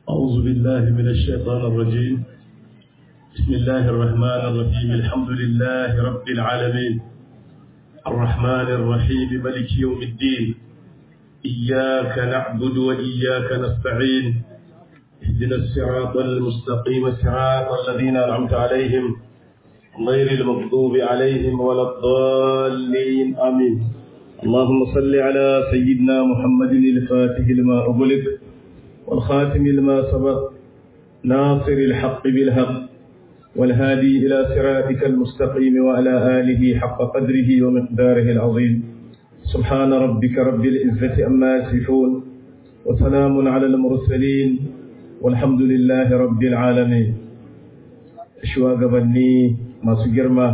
أعوذ بالله من الشيطان الرجيم بسم الله الرحمن الرحيم الحمد لله رب العالمين الرحمن الرحيم ملك يوم الدين إياك نعبد وإياك نستعين اهدنا الصراط المستقيم صراط الذين أنعمت عليهم غير المغضوب عليهم ولا الضالين آمين اللهم صل على سيدنا محمد الفاتح لما أغلق والخاتم لما سبق ناصر الحق بالحق والهادي إلى صراطك المستقيم وعلى آله حق قدره ومقداره العظيم سبحان ربك رب العزة أما يصفون وسلام على المرسلين والحمد لله رب العالمين shugabanni masu girma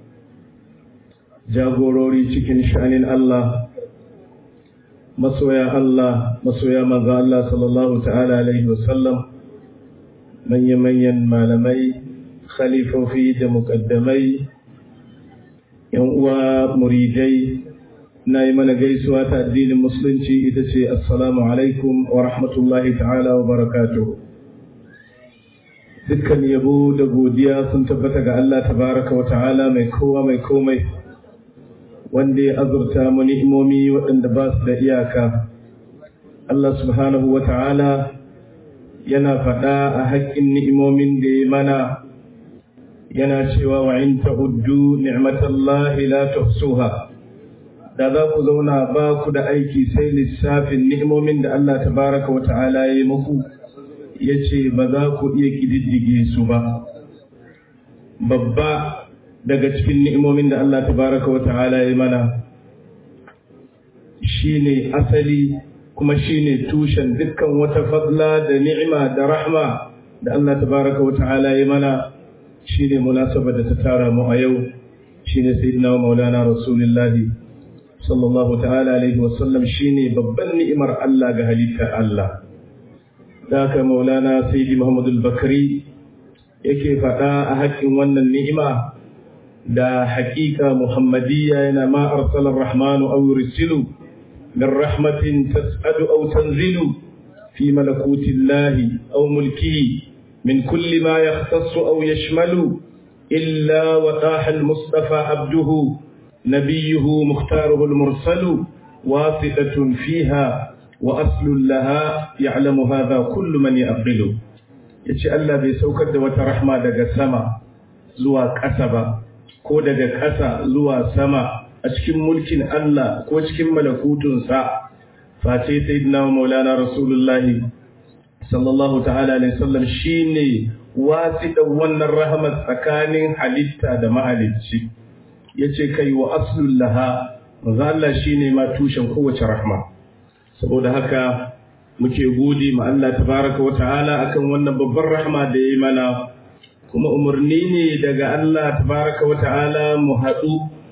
jagorori cikin sha'anin Allah masoya Allah masoya manzo Allah sallallahu ta'ala alaihi wasallam manya-manyan malamai khalifofi da mukaddamai yan uwa muridai na yi mana gaisuwa ta addinin musulunci ita ce assalamu alaikum wa rahmatullahi ta'ala wa barakatuhu dukkan yabo da godiya sun tabbata ga Allah tabaraka wa ta'ala mai kowa mai komai wanda ya azurta mu ni'imomi waɗanda ba su da iyaka Allah subhanahu wa ta'ala yana faɗa a haƙƙin ni'imomin da ya mana yana cewa wa in ta'uddu ni'matallahi la tuhsuha da za ku zauna ba ku da aiki sai lissafin ni'imomin da Allah tabaraka wa ta'ala ya yi muku ya ce ba za ku iya ƙididdige su ba babba daga cikin ni'imomin da Allah tabaraka wa ta'ala ya mana shine asali kuma shine tushen dukkan wata fadla da ni'ima da rahma da Allah tabaraka wa ta'ala ya mana shine munasaba da ta tara mu a yau shine sayyidina maulana rasulullahi sallallahu ta'ala alaihi wa sallam shine babban ni'imar Allah ga halittar Allah da haka maulana sayyidi muhammadu bakari yake faɗa a haƙƙin wannan ni'ima da haƙiƙa muhammadiyya yana ma arsalar rahmanu aw yursilu min rahmatin tas'adu aw tanzilu fi malakutillahi aw mulkihi min kulli ma yahtassu aw yashmalu illa wa taha al-mustafa abduhu nabiyuhu mukhtaruhu al-mursalu wasitatun fiha وأصل لها يعلم هذا كل من يأقله yace Allah bai saukar da wata rahma daga sama zuwa ƙasa ba ko daga ƙasa zuwa sama a cikin mulkin Allah ko cikin malakutunsa face sayyidina maulana rasulullahi sallallahu ta'ala alaihi wasallam shine wasiɗan wannan rahmat tsakanin halitta da mahalicci yace kai wa aslul laha manzo Allah shine ma tushen kowace rahma saboda haka muke gode ma Allah tabaraka wa ta'ala akan wannan babbar rahma da yayi mana kuma umarni ne daga Allah tabaraka wa ta'ala mu haɗu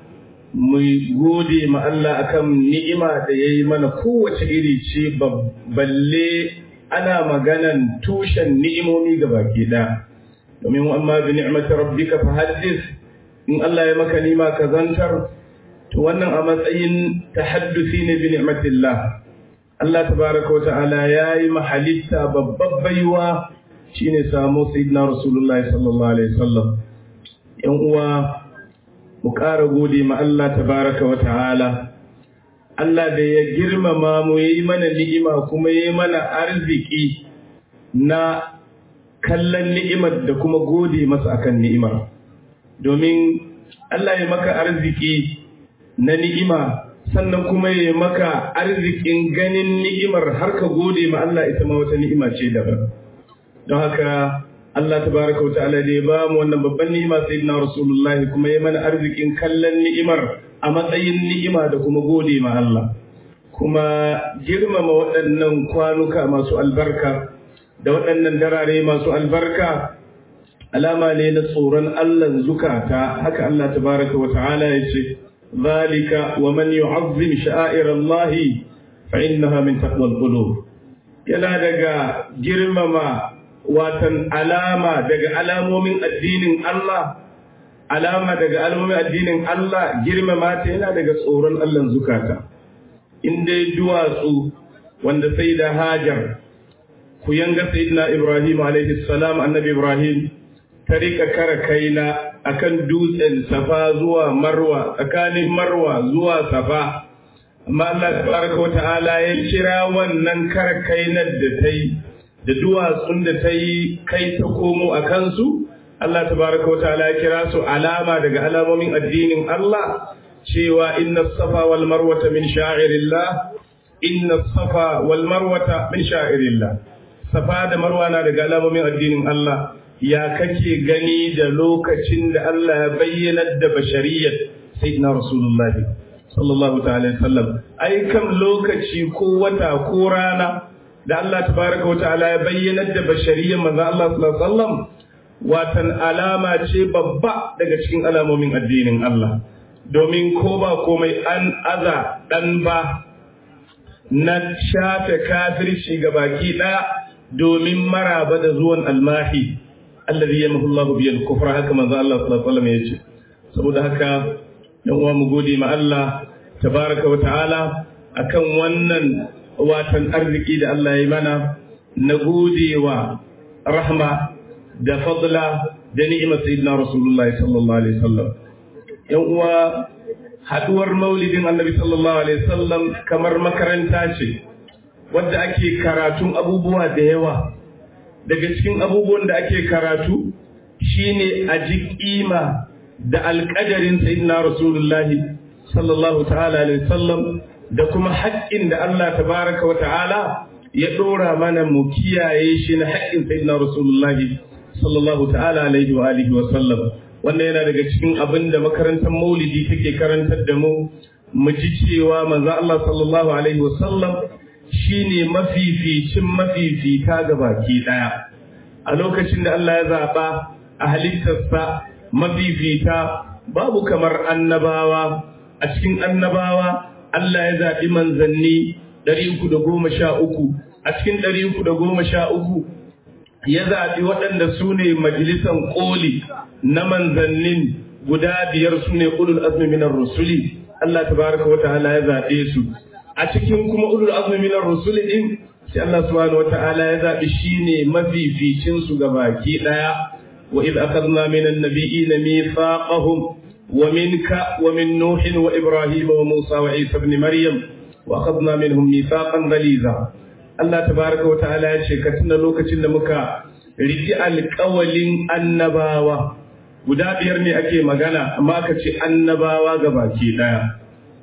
mu gode ma Allah akan ni'ima da yayi mana kowace iri ce balle ana maganan tushen ni'imomi ga baki da domin amma bi ni'mati rabbika fa haddis in Allah ya maka nima ka zantar to wannan a matsayin tahaddusi ne bi ni'matillah Allah tabaraka wa ta'ala ya yi mahalitta babbar baiwa shine samu sayyidina Rasulullah sallallahu alaihi wasallam yan uwa mu ƙara gode ma Allah tabaraka wa ta'ala Allah da ya girmama mu yayi mana ni'ima kuma yayi mana arziki na kallon ni'imar da kuma gode masa akan ni'imar domin Allah ya maka arziki na ni'ima sannan kuma ya maka arzikin ganin ni'imar har ka gode ma Allah ita ma wata ni'ima ce daban don haka Allah tabaraka wa ta'ala da ya ba mu wannan babban ni'ima sayyidina Rasulullah kuma ya mana arzikin kallon ni'imar a matsayin ni'ima da kuma gode ma Allah kuma girmama waɗannan kwanuka masu albarka da waɗannan darare masu albarka alama ne na tsoron Allah zukata haka Allah tabaraka wa ta'ala ya ce ذلك ومن يعظم شعائر الله فإنها من تقوى القلوب yana daga girmama watan alama daga alamomin addinin Allah alama daga alamomin addinin Allah girmama ta yana daga tsoron Allah zukata in dai duwatsu wanda sai da hajar ku yanga sayyidina Ibrahim alaihi salam annabi Ibrahim ta rika kara kaina akan dutsen safa zuwa marwa tsakanin marwa zuwa safa amma Allah tabaraka wa ta'ala ya kira wannan kara kainar da ta yi da duwatsun da ta yi kai ta komo a kansu Allah tabaraka wa ta'ala ya kira su alama daga alamomin addinin Allah cewa inna safa wal marwata min sha'irillah inna safa wal marwata min sha'irillah safa da marwa na daga alamomin addinin Allah ya kake gani da lokacin da Allah ya bayyana da bashariyar sayyidina rasulullahi sallallahu ta'ala sallam ai kam lokaci ko wata ko rana da Allah tabaraka wa ta'ala ya bayyana da bashariyar manzo Allah sallallahu alaihi wasallam watan alama ce babba daga cikin alamomin addinin Allah domin ko ba komai an aza dan ba na shafe kafirci ga baki ɗaya domin maraba da zuwan almahi alladhi yamhu Allah bi al-kufra haka manzo Allah sallallahu alaihi wasallam yace saboda haka dan uwa mu gode ma Allah tabaraka wa ta'ala akan wannan watan arziki da Allah ya mana na godewa rahma da fadla da ni'imar sayyidina rasulullahi sallallahu alaihi wasallam yan uwa haduwar maulidin annabi sallallahu alaihi wasallam kamar makaranta ce wadda ake karatun abubuwa da yawa daga cikin abubuwan da ake karatu shine a ji kima da alƙadarin sayyidina rasulullahi sallallahu ta'ala alaihi wasallam da kuma haƙƙin da Allah tabaraka wa ta'ala ya ɗora mana mu kiyaye shi na haƙƙin sayyidina rasulullahi sallallahu ta'ala alaihi wa alihi wa sallam wannan yana daga cikin abin da makarantar maulidi take karantar da mu mu ji cewa manzo Allah sallallahu alaihi wa sallam shine mafificin mafifita ga baki daya a lokacin da Allah ya zaba a halittarsa mafifita babu kamar annabawa a cikin annabawa Allah ya zaɓi manzanni 313 a cikin 313 ya zaɓi waɗanda su ne majalisan ƙoli na manzannin guda biyar su ne ulul azmi minar rusuli Allah tabaraka wa ta'ala ya zaɓe su a cikin kuma ulul azmi minar rusuli din sai Allah subhanahu wa ta'ala ya zaɓi shine mafificin su ga baki ɗaya wa idh akhadna minan nabiyyin mithaqahum wa minka wa min nuh wa ibrahim wa musa wa isa ibn maryam wa akhadna minhum mithaqan ghaliza Allah tabaraka wa ta'ala ya ce ka tuna lokacin da muka riki alƙawalin annabawa guda biyar ne ake magana amma aka ce annabawa ga baki ɗaya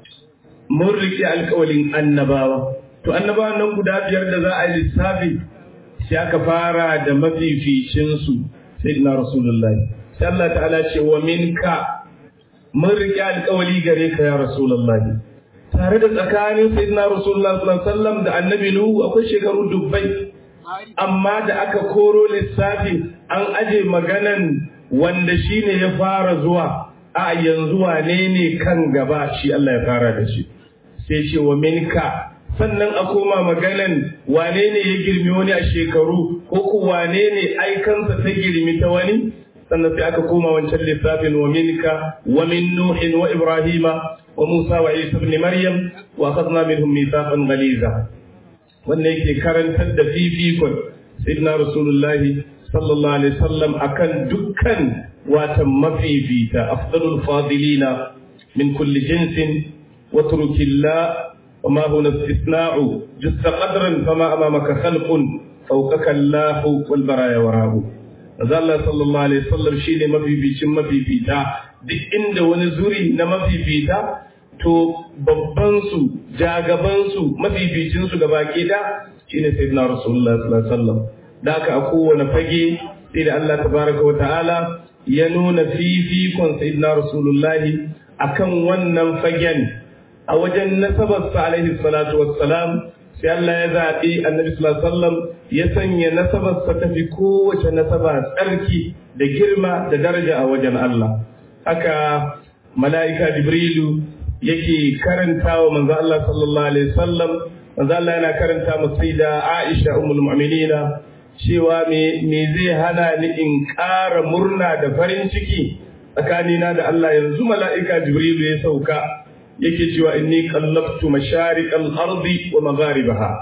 mun riki alƙawalin annabawa to annabawan nan guda biyar da za a yi lissafi sai aka fara da mafificinsu sai na rasulullahi sai Allah ta'ala ce wa minka mun riki alƙawali gare ka ya rasulullahi tare da tsakanin sayyidina rasulullah sallallahu alaihi wasallam da annabi nuhu akwai shekaru dubbai amma da aka koro lissafi an aje maganan wanda shine ya fara zuwa a yanzu wane ne kan gaba shi Allah ya fara da shi sai ce wa minka sannan a koma maganan wane ne ya girmi wani a shekaru ko ku wane ne aikansa ta girmi ta wani sannan sai aka koma wancan lissafin wa minka wa min nuhin wa ibrahima وموسى وعيسى ابن مريم واخذنا منهم ميثاقا غليظا wanda yake karantar da fifikon sayyidina rasulullahi sallallahu alaihi wasallam akan dukkan watan mafifita afdalul fadilina min kulli jinsin wa turkilla وما هنا استثناء جست قدرا فما أمامك خلق فوقك الله والبرايا وراءه Maza Allah sallallahu Alaihi wasallam shi ne mafificin mafifita duk inda wani zuri na mafifita to babbansu jagabansu mafificinsu ga baki da shi ne sai na Rasulullah sallallahu Alaihi wasallam da aka a kowane fage sai da Allah tabaraka wa ta'ala ya nuna fifikon sayyidina Rasulullahi akan wannan fagen a wajen nasabarsa alaihi salatu wassalam sai Allah ya zaɓi annabi sallallahu alaihi wasallam ya sanya nasabarsa ta fi kowace nasaba tsarki da girma da daraja a wajen Allah haka mala'ika jibrilu yake karanta wa manzo Allah sallallahu alaihi wasallam manzo Allah yana karanta mu sayyida Aisha ummul mu'minina cewa me me zai hana ni in ƙara murna da farin ciki tsakanina da Allah yanzu mala'ika jibrilu ya sauka yake cewa inni qallabtu mashariqal ardi wa magharibaha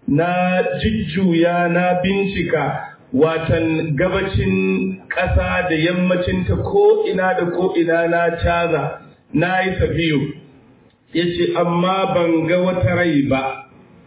na jujjuya na bincika watan gabacin ƙasa da yammacinta ko ina da ko ina na caza na yi safiyo ya ce amma ban ga wata rai ba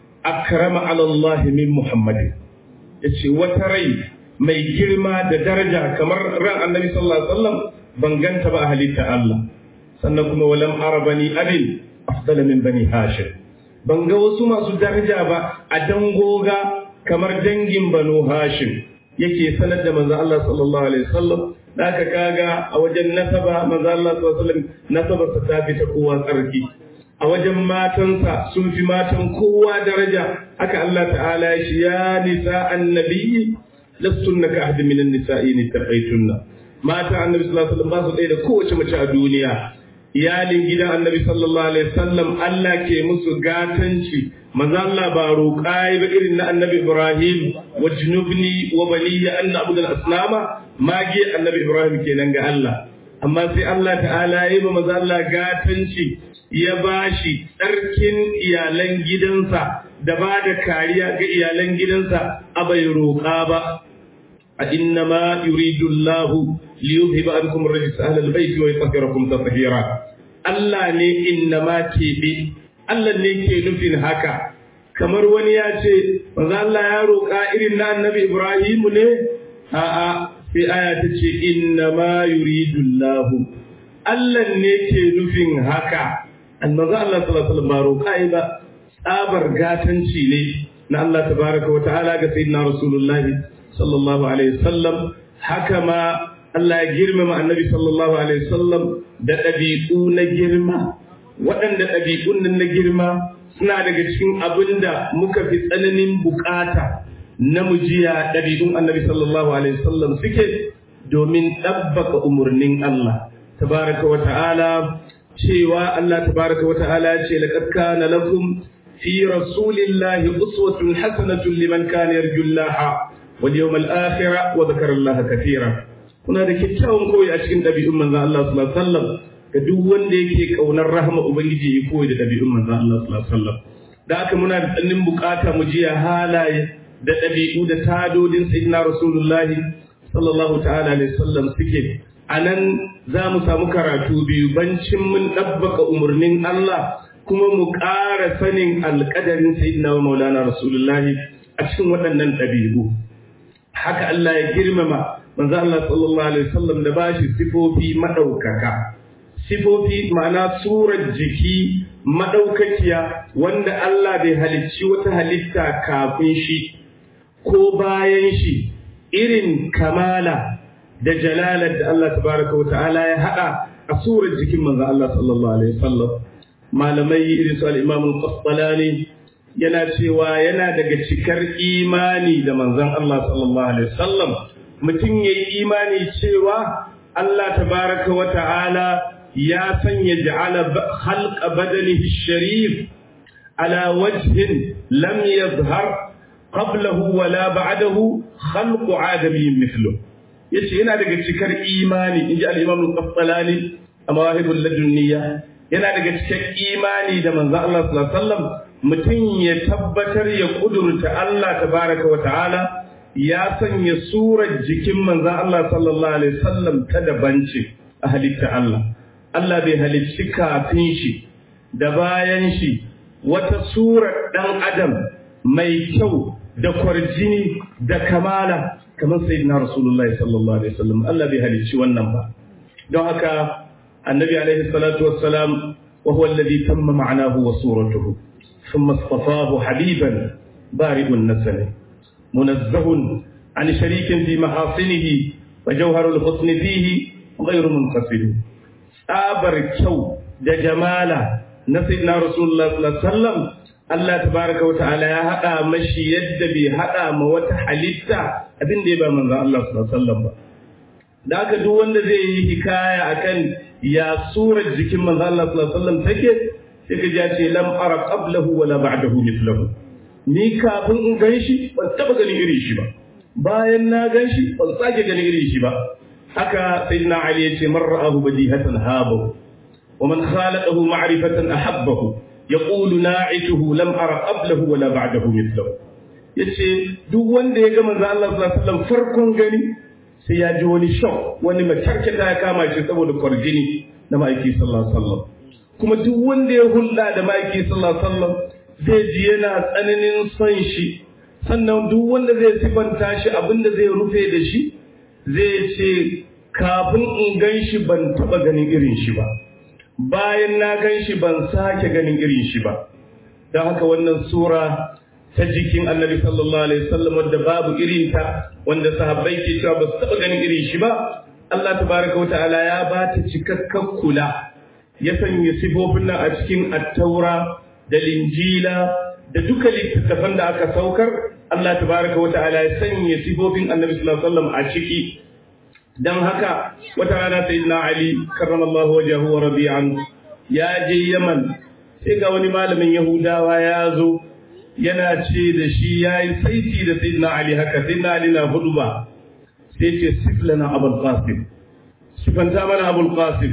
akrama alallahi min muhammadin ya ce wata rai mai girma da daraja kamar ran annabi sallallahu alaihi wasallam ban ganta ba a halitta Allah sannan kuma walam arabani abin afdala min bani hashim ban ga wasu masu daraja ba a dangoga kamar dangin banu hashim yake sanar da manzo Allah sallallahu alaihi wasallam da aka kaga a wajen nasaba manzo Allah sallallahu alaihi wasallam nasabarsa ta fi ta kowa tsarki a wajen matansa sun fi matan kowa daraja haka Allah ta'ala ya shi ya nisa annabiyyi lastunna ka ahdi minan nisa'i ni taqaytunna mata annabi sallallahu alaihi wasallam ba su ɗaya da kowace mace a duniya iyalin gidan annabi sallallahu alaihi wasallam Allah ke musu gatanci manzo Allah ba roƙa ba irin na annabi Ibrahim wa junubni wa baliya an na'budu al-asnama mage annabi Ibrahim kenan ga Allah amma sai Allah ta'ala ya yi manzo Allah gatanci ya bashi tsarkin iyalan gidansa da ba da kariya ga iyalan gidansa a bai roƙa ba a inna ma yuridu Allah liyuzhiba ankum ar-rijsa ahla al-bayt wa yutahhirakum tatheera Allah ne inna ma kebe Allah ne ke nufin haka kamar wani ya ce manzo Allah ya roƙa irin na annabi Ibrahim ne a'a sai aya ta ce inna ma yuridu Allah Allah ne ke nufin haka annabi Allah sallallahu alaihi wasallam ba roƙa ba tsabar gatanci ne na Allah tabaraka wa ta'ala ga sayyidina rasulullahi sallallahu alaihi wasallam haka ma Allah ya girmama annabi sallallahu alaihi wasallam da ɗabi'u na girma waɗanda ɗabi'un nan na girma suna daga cikin abin da muka fi tsananin bukata na mujiya ɗabi'un annabi sallallahu alaihi wasallam suke domin ɗabbaka umarnin Allah tabaraka wa ta'ala cewa Allah tabaraka wa ta'ala ce laqad kana lakum fi rasulillahi uswatun hasanatun liman kana yarjullaha wal yawmal akhir wa dhakara Allah katira kuna da kyakkyawan koyi a cikin ɗabi'un manzon Allah sallallahu alaihi wasallam ga duk wanda yake kaunar rahama ubangiji ya koyi da ɗabi'un manzon Allah sallallahu alaihi wasallam da haka muna da tsannin bukata mu jiya halaye da ɗabi'u da tadodin sayyidina rasulullahi sallallahu ta'ala alaihi wasallam suke a nan za mu samu karatu biyu bancin mun ɗabbaka umarnin Allah kuma mu ƙara sanin alƙadarin sayyidina wa maulana rasulullahi a cikin waɗannan ɗabi'u haka Allah ya girmama manzo Allah sallallahu alaihi wasallam da bashi sifofi madaukaka sifofi ma'ana surar jiki madaukakiya wanda Allah bai halicci wata halitta kafin shi ko bayan shi irin kamala da jalalar da Allah tabaraka wata'ala ya hada a surar jikin manzo Allah sallallahu alaihi wasallam malamai irin su al-Imam al-Qastalani yana cewa yana daga cikar imani da manzon Allah sallallahu alaihi wasallam mutum yayi imani cewa Allah tabaraka wata'ala ya sanya ja'ala khalqa badanihi sharif ala wajhin lam yadhhar qablahu wala ba'dahu khalqu adamiyyin mithluhu yace yana daga cikar imani inji al-Imam al-Qastalani a mawahibul ladunniya yana daga cikar imani da manzo Allah sallallahu alaihi wasallam mutum ya tabbatar ya kudurta Allah tabaraka wa ta'ala ya sanya surar jikin manzo Allah sallallahu alaihi wasallam ta daban ce a halitta Allah Allah bai halicci kafin shi da bayan shi wata surar dan adam mai kyau da kwarjini da kamala kamar sayyidina rasulullahi sallallahu alaihi wasallam Allah bai halicci wannan ba don haka annabi alaihi salatu wassalam wa huwa alladhi tamma ma'anahu wa suratuhu thumma istafahu habiban bari'un nasl munazzahun an sharikin fi mahasinihi wa jawharul husni fihi ghayru munqasid tsabar kyau da jamala na sayyidina rasulullahi sallallahu alaihi wasallam Allah tabaraka wa ta'ala ya haɗa mashi yadda bai haɗa ma wata halitta abin da ya ba manzon Allah sallallahu alaihi wasallam ba da haka duk wanda zai yi hikaya akan ya surar jikin manzon Allah sallallahu alaihi wasallam take sai ka ji ce lam ara qablahu wala ba'dahu mithlahu ni kafin in ganshi ban taba ganin irin shi ba bayan na ganshi ban sake ganin irin shi ba haka sayyidina Ali ya ce man ra'ahu badihatan habahu wa man khalaqahu ma'rifatan ahabbahu yaqulu na'ituhu lam ara qablahu wala ba'dahu mithlahu yace duk wanda ya ga manzo Allah sallallahu alaihi wasallam farkon gani sai ya ji wani shock wani macarkata ya kama shi saboda kwarjini na ma'aiki sallallahu alaihi wasallam kuma duk wanda ya hulɗa da ma'aiki sallallahu alaihi wasallam zai ji yana tsananin son shi sannan duk wanda zai sifanta shi abinda zai rufe da shi zai ce kafin in gan shi ban taɓa ganin irin shi ba bayan na gan shi ban sake ganin irin shi ba don haka wannan sura ta jikin annabi sallallahu alaihi wasallam wadda babu irinta wanda sahabbai ke cewa ba su taɓa ganin irin shi ba Allah tabaraka wa ta'ala ya ba ta cikakken kula ya sanya sifofin nan a cikin attaura da linjila da duka littattafan da aka saukar Allah tabaraka wa ta'ala ya sanya sifofin annabi sallallahu alaihi wasallam a ciki dan haka wata rana sayyidina ali karramallahu wajhahu wa rabi'an ya je yaman sai ga wani malamin yahudawa ya zo yana ce da shi yayi saiti da sayyidina ali haka sayyidina ali na hudu ba sai ce siflana abul qasim sifanta mana abul qasim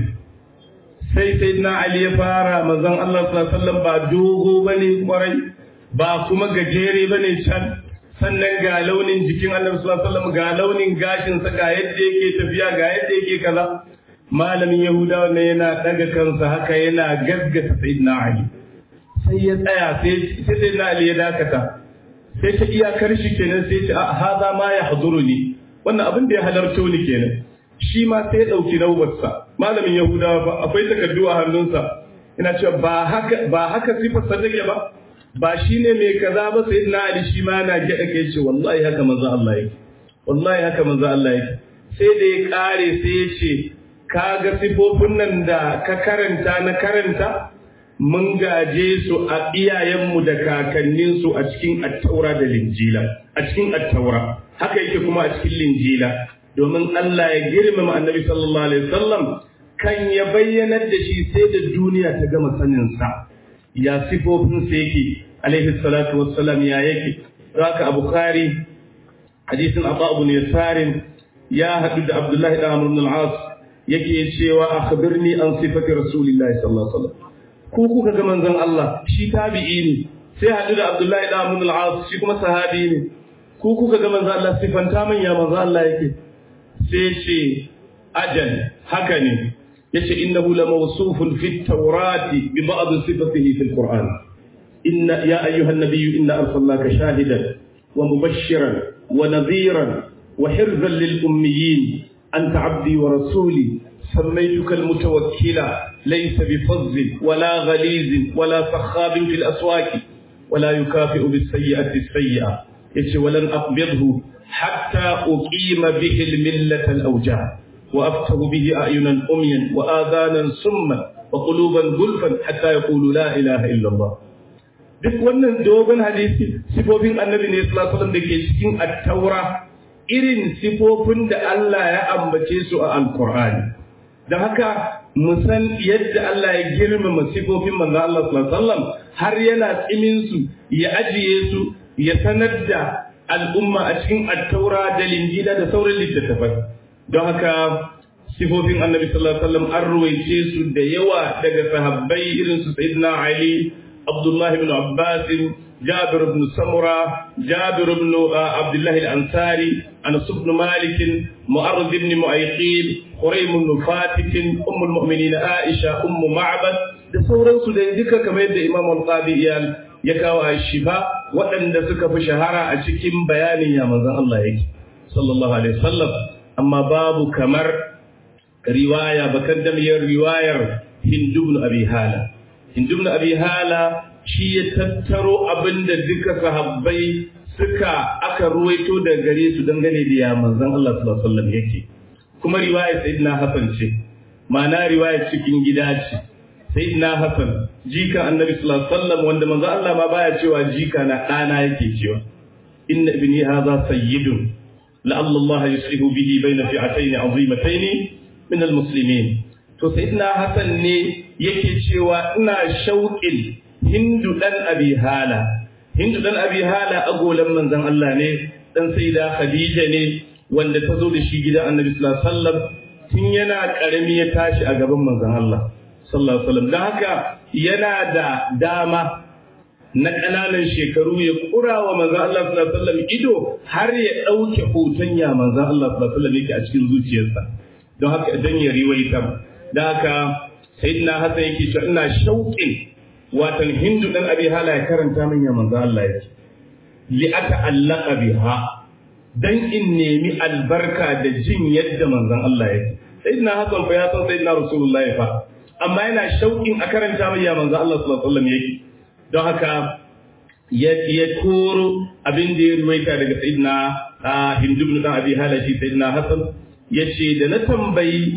sai sayyidina ali ya fara manzon Allah sallallahu alaihi wasallam ba dogo bane kwarai ba kuma gajere bane can sannan ga launin jikin annabi sallallahu alaihi wasallam ga launin gashin sa ga yadda yake tafiya ga yadda yake kaza malamin yahudawa ne yana daga kansa haka yana gaggata sayyidina ali sai ya tsaya sai sai sayyidina ali ya dakata sai ta iyakar shi kenan sai ta hada ma ya haduruni wannan abin da ya halarto ni kenan shi ma sai ya dauki naubarsa malamin yahudawa ba akwai takardu a hannunsa ina cewa ba haka ba haka sifar sa take ba ba shi ne mai kaza ba sai na Ali shi ma na gyaɗa kai ce wallahi haka manzo Allah yake wallahi haka manzo Allah yake sai da ya kare sai ya ce ka ga sifofin nan da ka karanta na karanta mun gaje su a iyayenmu da kakanninsu a cikin attaura da linjila a cikin attaura haka yake kuma a cikin linjila domin Allah ya girmama annabi sallallahu alaihi wasallam kan ya bayyanar da shi sai da duniya ta gama saninsa ya sifofinsa yake alaihi salatu wassalam ya yake zaka abu kari hadisin abu abu ne sarin ya haɗu da abdullahi da amr ibn al-as yake cewa akhbirni an sifati rasulillahi sallallahu alaihi wasallam ko kuka ga manzon Allah shi tabi'i ne sai haɗu da abdullahi da amr ibn al-as shi kuma sahabi ne ko kuka ga manzon Allah sifanta man ya manzon Allah yake sai ce ajal haka ne yace innahu la mawsufun fi at-taurati bi ba'd sifatihi fi al-Qur'an inna ya ayyuha an-nabiy inna arsalnaka shahidan wa mubashiran wa nadhiran wa hirzan lil ummiyin anta 'abdi wa rasuli سميتك المتوكلا ليس بفظ ولا غليظ ولا سخاب في الأسواق ولا يكافئ بالسيئة السيئة يتي ولن أقبضه حتى أقيم به الملة الأوجاع وأفتح به أعينا أميا وآذانا سما وقلوبا غلفا حتى يقولوا لا إله إلا الله duk wannan dogon hadisi sifofin annabi ne sallallahu alaihi da ke cikin attaura irin sifofin da Allah ya ambace su a alqur'ani da haka mu san yadda Allah ya girmama sifofin manzo Allah sallallahu alaihi wasallam har yana tsimin su ya ajiye su ya sanar da al'umma a cikin attaura da linjila da sauran littattafai don haka sifofin annabi sallallahu alaihi wasallam an ruwaice su da yawa daga sahabbai irin su sayyidina ali abdullahi ibn abbas jabir ibn samura jabir ibn abdullah al-ansari anas ibn malik mu'arrid ibn mu'ayqib quraym ibn fatik umm al-mu'minin aisha umm ma'bad da sauransu da duka kamar yadda imam al-qadi ya kawo shifa waɗanda suka fi shahara a cikin bayanin ya manzon Allah yake sallallahu alaihi wasallam amma babu kamar riwaya bakan damiyar riwayar Hindu ibn Abi Hala Hindu ibn Abi Hala shi ya tattaro abinda duka sahabbai suka aka ruwaito da gare su dangane da ya manzon Allah sallallahu alaihi wasallam yake kuma riwayar Sayyidina Hassan ce ma'ana riwayar cikin gida ce Sayyidina Hassan jika Annabi sallallahu alaihi wasallam wanda manzon Allah ma baya cewa jika na ɗana yake cewa inna ibni hadha sayyidun لعل الله يصلح به بين فئتين عظيمتين من المسلمين to sayyidina hasan ne yake cewa ina shauƙin hindu dan abi hala hindu dan abi hala agolan manzon Allah ne dan sayyida khadija ne wanda ta zo da shi gidan annabi sallallahu alaihi wasallam tun yana karami ya tashi a gaban manzon Allah sallallahu alaihi wasallam dan haka yana da dama na ƙananan shekaru ya kura wa manzan Allah sallallahu alaihi wasallam ido har ya ɗauke hoton ya manzan Allah sallallahu alaihi wasallam yake a cikin zuciyarsa don haka idan ya riwaita da haka sayyidina Hassan yake cewa ina shauƙin watan Hindu dan Abi Hala ya karanta min ya manzan Allah yake li ata'allaqa biha dan in nemi albarka da jin yadda manzan Allah yake sayyidina Hassan fa ya san sayyidina Rasulullahi fa amma yana shauƙin a karanta min ya manzan Allah sallallahu alaihi wasallam yake don haka ya koro abin da ya ruwaita daga sayidina hindu ibn abi halashi sayidina hasan ya ce da na tambayi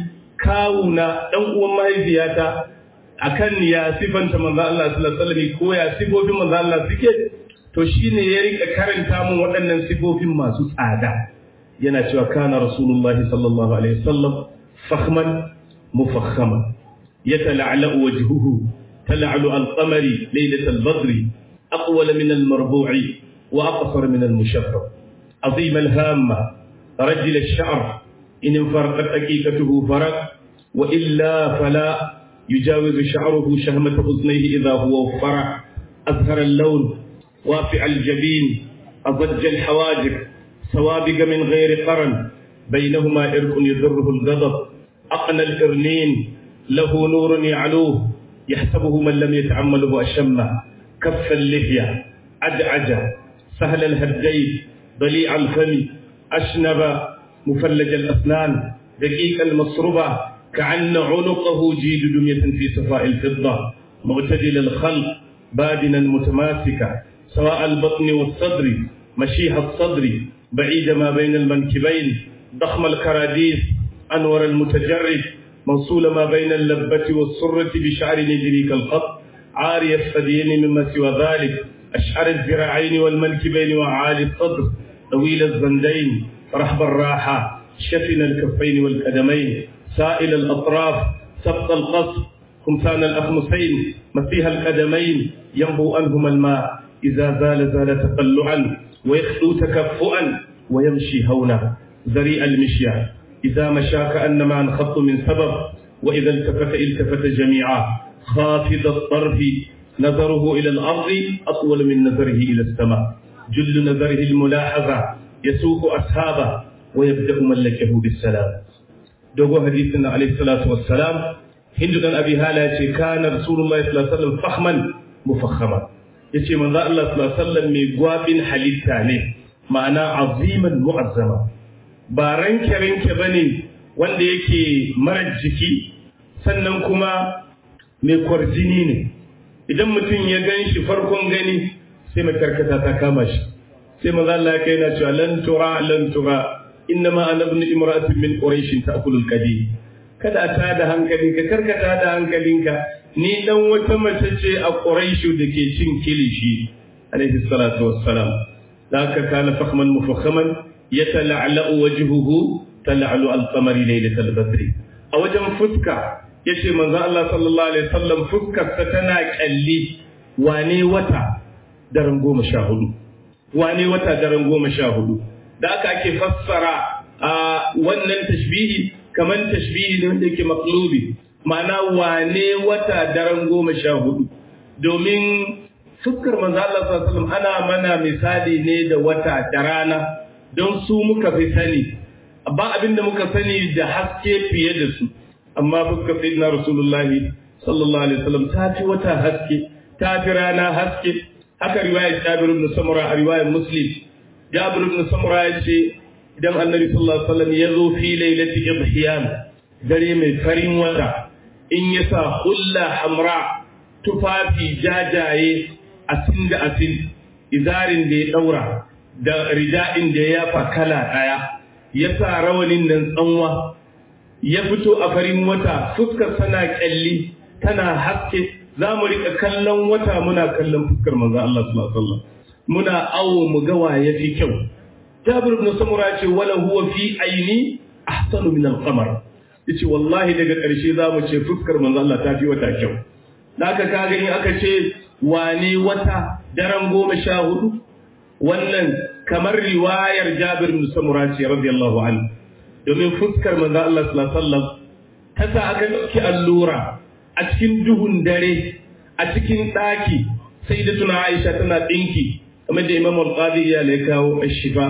kawuna dan uwan mahaifiyata akan ya sifanta manzo Allah sallallahu alaihi wasallam ko ya sifofin manzo Allah suke to shine ya rika karanta mun waɗannan sifofin masu tsada yana cewa kana rasulullahi sallallahu alaihi wasallam fakhman mufakhaman yatala'ala wajhuhu تلعل القمر ليلة البدر أقول من المربوع وأقصر من المشفر عظيم الهامة رجل الشعر إن انفرقت أكيكته فرق وإلا فلا يجاوز شعره شهمة حزنيه إذا هو وفرع أزهر اللون وافع الجبين أضج الحواجب سوابق من غير قرن بينهما إرق يضره الغضب أقنى الإرنين له نور يعلوه يحسبه من لم يتعمله أشمه كف اللحية أدعج سهل الهدين ضليع الفم أشنب مفلج الأسنان دقيق المصربة كأن عنقه جيد دمية في صفاء الفضة معتدل الخلق بادنا متماسكا سواء البطن والصدر مشيح الصدر بعيد ما بين المنكبين ضخم الكراديس أنور المتجرد موصول ما بين اللبة والسرة بشعر نجري كالخط عاري الثديين مما سوى ذلك أشعر الذراعين والمنكبين وعالي الصدر طويل الزندين رحب الراحة شفن الكفين والقدمين سائل الأطراف سبط القصر خمسان الأخمسين مسيح القدمين ينبو أنهما الماء إذا زال زال تقلعا ويخطو تكفؤا ويمشي هونا ذريء المشيان إذا مشى كأنما انخط من سبب وإذا التفت التفت جميعا خافض الطرف نظره إلى الأرض أطول من نظره إلى السماء جل نظره الملاحظة يسوق أصحابه ويبدأ ملكه بالسلام دوغو حديثنا عليه الصلاة والسلام هند بن أبي هالة كان رسول الله صلى الله عليه وسلم فخما مفخما yace manzo Allah sallallahu alaihi wasallam mai gwabin halitta ne ma'ana aziman mu'azzama ba ranke-ranke ba ne wanda yake marar jiki sannan kuma mai kwarjini ne idan mutum ya gan shi farkon gani sai mai karkata ta kama shi sai maza Allah ya kai na cewa lan tura lan tura inna ma ana ibn imra'atin min quraish ta'kulul qadi kada ta da hankalinka karkata da hankalinka ni dan wata mace ce a quraish da ke cin kilishi alaihi salatu wassalam ذاك كان فخما مفخما يتلعلأ وجهه تلعلؤ القمر ليلة البدر a wajen fuska yace manzo Allah sallallahu alaihi wasallam fuskar ta tana kalli wane wata daren goma sha hudu wane wata daren goma sha hudu da aka ake fassara a wannan tashbihi kaman tashbihi ne wanda yake maqlubi ma'ana wane wata daren goma sha hudu domin fuskar manzo Allah sallallahu alaihi wasallam ana mana misali ne da wata da rana don su muka fi sani ba abin da muka sani da haske fiye da su amma fuskar sayyidina rasulullahi sallallahu alaihi wasallam ta fi wata haske ta fi rana haske haka riwayar Jabir ibn Samura a riwayar Muslim Jabir ibn Samura ya ce idan Annabi sallallahu alaihi wasallam ya zo fi lailati idhiyam dare mai farin wata in ya sa hulla hamra tufafi jajaye asin da asin izarin da ya daura da rida'in da ya yafa kala daya ya sa rawanin nan tsanwa ya fito a farin wata fuskar sana kyalli tana haske za mu rika kallon wata muna kallon fuskar manzon Allah sallallahu alaihi wasallam muna awo mu ga wa yafi kyau Jabir ibn Samura ce wala huwa fi aini ahsanu min al-qamar yace wallahi daga ƙarshe za mu ce fuskar manzon Allah ta fi wata kyau Naka ka gani aka ce wane wata daren goma sha hudu wannan kamar riwayar Jabir bin Samura ce radiyallahu anhu domin fuskar manzo Allah sallallahu alaihi wasallam ta sa aka dauki allura a cikin duhun dare a cikin ɗaki sai da tuna Aisha tana ɗinki kamar da Imam Al-Qadi ya lai kawo Ashifa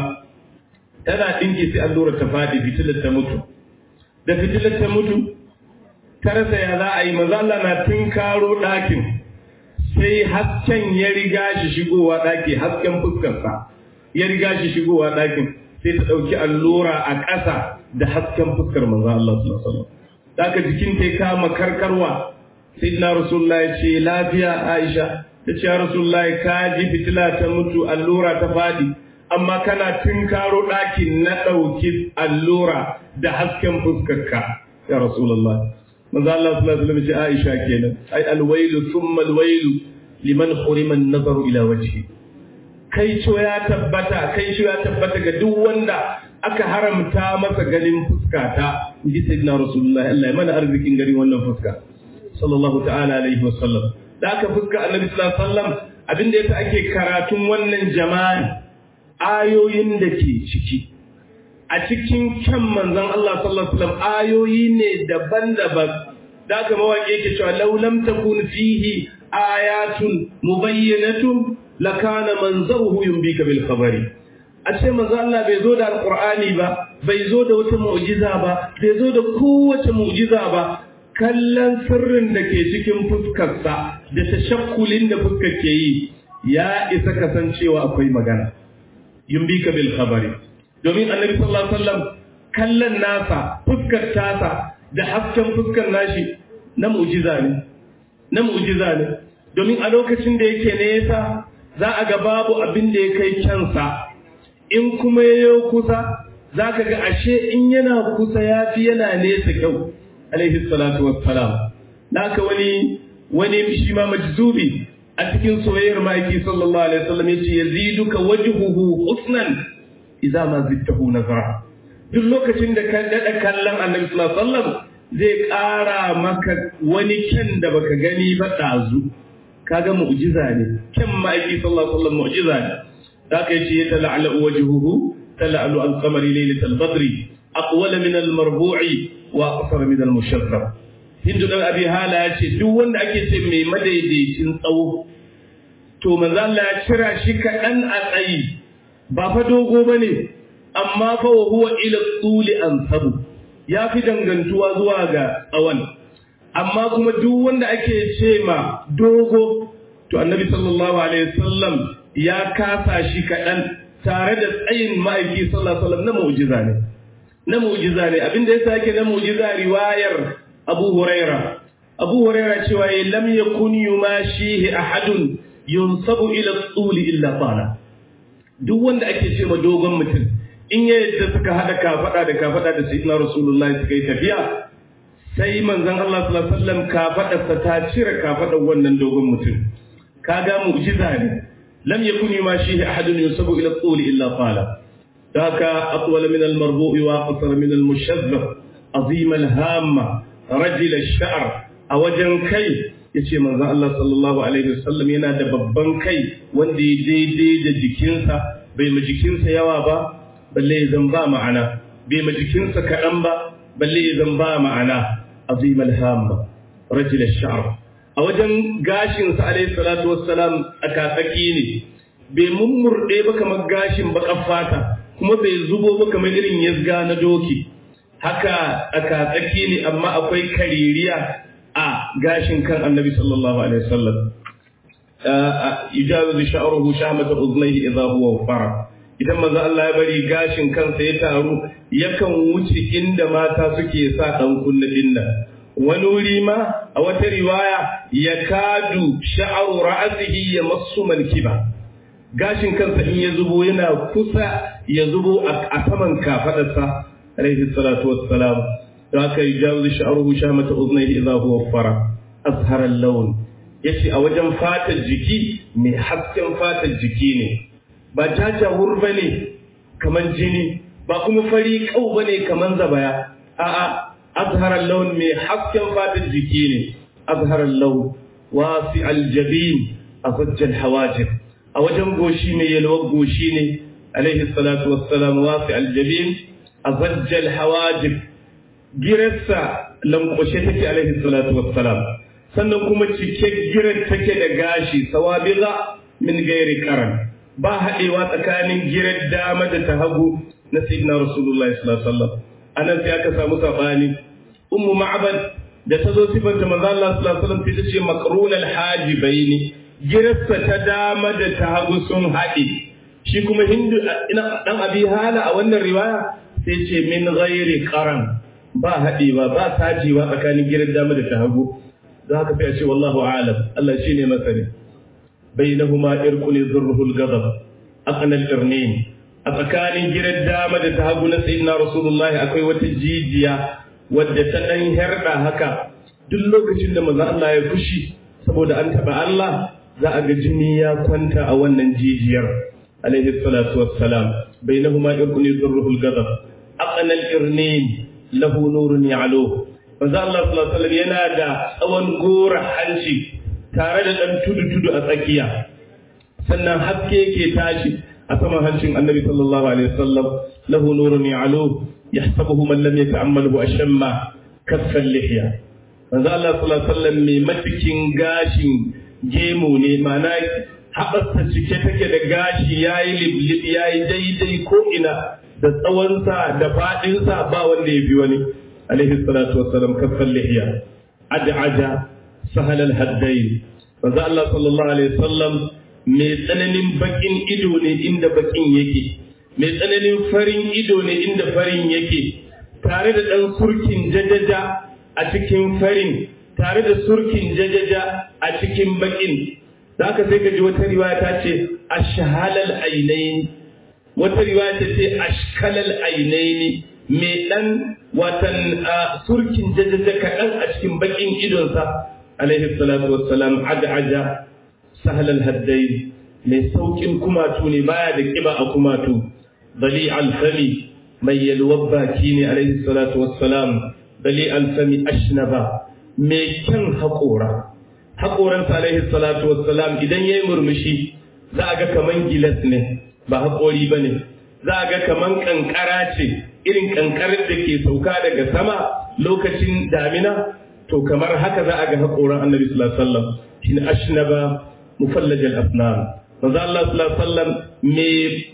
tana ɗinki sai allura ta faɗi fitilar ta mutu da fitilar ta mutu ta rasa ya za a yi maza Allah na tunkaro ɗakin sai hasken ya riga shi shigowa ɗaki hasken fuskarsa ya riga shi shigowa ɗakin sai ta ɗauki allura a ƙasa da hasken fuskar manzo Allah sallallahu alaihi wasallam daga jikin ta kama karkarwa sayyidina rasulullah ya ce lafiya Aisha ta ce ya rasulullah ka ji fitila ta mutu allura ta fadi amma kana tunkaro ɗakin na ɗauki allura da hasken fuskarka ya rasulullah manzo Allah sallallahu alaihi wasallam ya ce Aisha kenan ai alwailu thumma alwailu liman hurima an-nazaru ila wajhi kai co ya tabbata kai co ya tabbata ga duk wanda aka haramta masa ganin fuska ta inji sayyidina rasulullahi Allah ya mana arzikin gari wannan fuska sallallahu ta'ala alaihi wasallam da aka fuska annabi sallallahu alaihi wasallam abinda yasa ake karatun wannan jama'i ayoyin da ke ciki a cikin kyan manzon Allah sallallahu alaihi wasallam ayoyi ne daban-daban da aka mawaƙi yake cewa law lam takun fihi ayatun mubayyinatun lakana manzaruhu yumbika bil khabari a ce manzo Allah bai zo da alqur'ani ba bai zo da wata mu'jiza ba bai zo da kowace mu'jiza ba kallon sirrin da ke cikin fuskarsa da tashakkulin da fuskar ke yi ya isa kasancewa akwai magana yumbika bil khabari domin annabi sallallahu alaihi wasallam kallon nasa fuskar tasa da hasken fuskar nashi na mu'jiza ne na mu'jiza ne domin a lokacin da yake nesa za a ga babu abin da ya kai kyansa in kuma yayo kusa za ka ga ashe in yana kusa ya fi yana nesa kyau alaihi salatu wassalam naka wani wani shi ma majzubi a cikin soyayyar ma'aiki sallallahu alaihi wasallam yace yaziduka wajhuhu husnan idza ma zidtahu nazara duk lokacin da ka dada kallon annabi sallallahu alaihi wasallam zai ƙara maka wani kyan da baka gani ba ɗazu kaga mu'jiza ne kyan ma'aiki sallallahu alaihi wasallam mu'jiza ne da kai ce tala'ala wajhuhu tala'alu al-qamari laylatal badri aqwal min al-marbu'i wa aqsar min al-mushaffar hindu dan abi hala ya ce duk wanda ake ce mai madaidaicin tsawo to manzo Allah ya cira shi kaɗan a tsayi ba fa dogo bane amma fa wa huwa ila tuli ansabu ya fi dangantuwa zuwa ga tsawon amma kuma duk wanda ake ce ma dogo to annabi sallallahu alaihi wasallam ya kasa shi kaɗan tare da tsayin ma'aiki sallallahu alaihi wasallam na mu'jiza ne na mu'jiza ne abinda yasa yake na mu'jiza riwayar Abu Huraira Abu Huraira cewa ya lam yakun yumashihi ahadun yunsabu ila tsuli illa qala duk wanda ake ce ma dogon mutum in ya yadda suka hada kafada da kafada da sayyidina rasulullahi suka yi tafiya sai manzon Allah sallallahu alaihi wasallam kafadarsa ta cire kafadar wannan dogon mutum kaga mu'jiza ne lam yakun yumashihi ahadun yusabu ila at-tul illa qala daka atwal min al-marbu' wa aqsar min al-mushazzab azim al-hamma rajul ash-sha'r a wajen kai yace manzon Allah sallallahu alaihi wasallam yana da babban kai wanda ya daidai da jikinsa bai ma jikinsa yawa ba balle ya zan ba ma'ana bai ma jikinsa kaɗan ba balle ya zan ba ma'ana azim alhamma rajul ash-sha'r a wajen gashin sa alayhi salatu wassalam tsakatsaki ne bai mummurde ba kamar gashin bakan fata kuma bai zubo ba kamar irin yazga na doki haka tsakatsaki ne amma akwai kaririya a gashin kan annabi sallallahu alaihi wasallam yujawizu sha'ruhu shamata uznayhi idha huwa fara idan manzo Allah ya bari gashin kansa ya taru yakan wuce inda mata suke sa dan kunna dinna wani wuri ma a wata riwaya ya kadu sha'ru ra'sihi ya masu mankiba gashin kansa in ya zubo yana kusa ya zubo a saman kafadarsa alaihi salatu wassalam da aka yi jawo sha'ruhu shamata uznayhi idha huwa fara azhar al-lawn yace a wajen fatar jiki mai hasken fatar jiki ne ba jajawur ba ne kaman jini ba kuma fari kau ba ne kaman zabaya a'a azharar laun mai hasken fatar jiki ne azharar laun wasi aljabin a zajjal hawajir a wajen goshi mai yalwar goshi ne alaihi salatu wassalam wasi aljabin a zajjal hawajir girarsa lankwashe take alaihi salatu wassalam sannan kuma cike girar take da gashi sawabiga min gairi karan ba haɗewa tsakanin girar dama da ta hagu na sayyidina rasulullahi sallallahu alaihi wasallam anan sai aka samu sabani ummu ma'bad da ta zo sifanta manzo Allah sallallahu alaihi wasallam sai ta ce maqrunal hajibaini girarsa ta dama da ta hagu sun haɗe shi kuma hindu ina dan abi hala a wannan riwaya sai ce min ghairi qaran ba haɗewa ba sajewa tsakanin girar dama da ta hagu za haka sai a ce wallahu a'lam Allah shine masani bainahuma irqun zurruhul ghadab aqnal irnin a tsakanin girar dama da ta hagu na sayyidina rasulullah akwai wata jijiya wadda ta dan herda haka duk lokacin da manzo Allah ya fushi saboda an taba Allah za a ga jini ya kwanta a wannan jijiyar alaihi salatu wassalam bainahuma irqun zurruhul ghadab aqnal irnin lahu nurun ya'luhu manzo Allah sallallahu alaihi wasallam yana da tsawon gora hanci tare da dan tudu-tudu a tsakiya sannan haske yake tashi a saman hancin Annabi sallallahu alaihi wasallam lahu nurun ya'lu yahsabuhu man lam yata'ammalhu ashamma kaffal lihya manzo Allah sallallahu alaihi wasallam mai matikin gashin gemu ne ma'ana haɓarsa cike take da gashi yayi liblib yayi daidai ko ina da tsawonsa da faɗinsa ba wanda ya fi wani عليه الصلاة والسلام كف اللحية أدعج سهل الهدين فذا الله صلى الله عليه وسلم mai tsananin bakin ido ne inda bakin yake mai tsananin farin ido ne inda farin yake tare da ɗan surkin jajaja a cikin farin tare da surkin jajaja a cikin bakin za ka sai ka ji wata riwaya ta ce ashhalal ainaini wata riwaya ta ce ashkalal ainaini mai ɗan watan surkin jajaja kaɗan a cikin baƙin idonsa alaihi salatu wassalam aja aja sahalal haddai mai sauƙin kumatu ne baya da ƙiba a kumatu bali alfami mai yalwar baki ne alaihi salatu wassalam bali alfami ashnaba mai kyan haƙora haƙoransa alaihi salatu wassalam idan ya yi murmushi za a ga kaman gilas ne ba haƙori ba ne za a ga kaman ƙanƙara ce irin kankarar da ke sauka daga sama lokacin damina to kamar haka za a ga haƙoran annabi sallallahu alaihi wasallam shine ashnaba mufallajal asnan manzo Allah sallallahu alaihi wasallam me